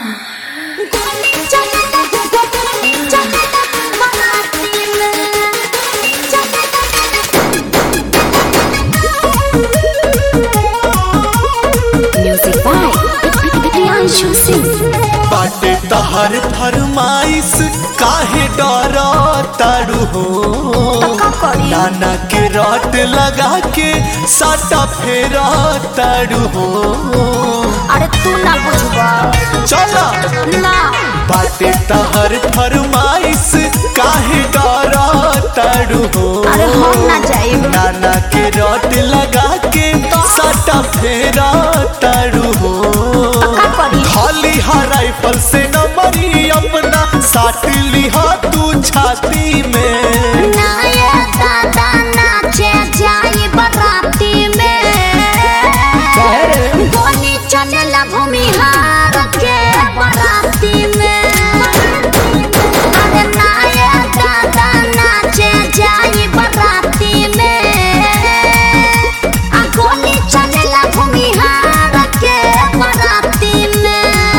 Music by Priyanshu Singh. बाटे तहर फरमाइश काहे डर तारू हो का करी? नाना के रट लगा के साटा फेरा तारू हो अरे तू ना बुझबा चला ना बाटे तहर फरमाइश काहे डर तारू हो अरे हम ना जाइब नाना के रट लगा के साटा फेरा तारू हो का करी खाली हा राइफल से न मरी अपना साट लिहा तू छाती में ना ये दादा नाचे जाई बराती में गोली चलेला भूमिहार के बराती में अरे ना ये दादा नाचे जाई बराती में आ गोली चलेला भूमिहार के बराती में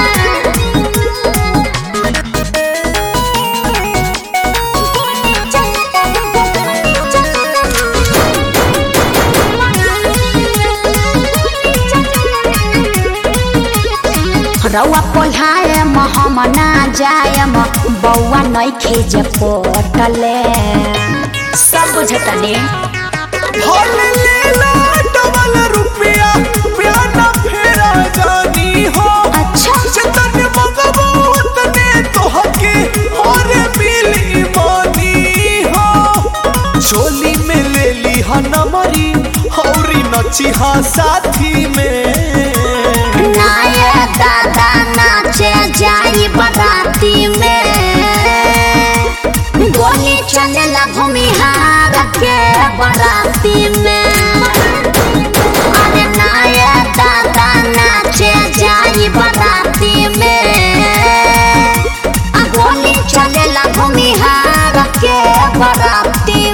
रौआ पोल्हाए हम ना जायम बौआ नहीं खेजे पोटले सब बुझतने भल लेला डबल रुपया प्याना फेरा जानी हो अच्छा जतन मगबो उतने तोहके और मिली मानी हो चोली में ले ली हा नमरी हौरी नची हा साथी में नाये दादा नाचे जाई बराती में गोली चलेला भूमिहार के बराती में अरे नाये दादा नाचे जाई बराती में आ गोली चलेला भूमिहार के बराती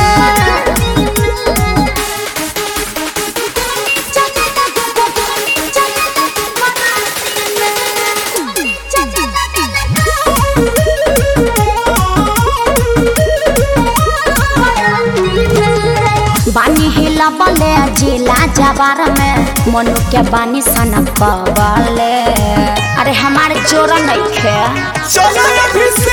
में बानी हिला बले जिला जवार में मनु के बानी सन पवले अरे हमारे जोर नहीं खे चलो अभी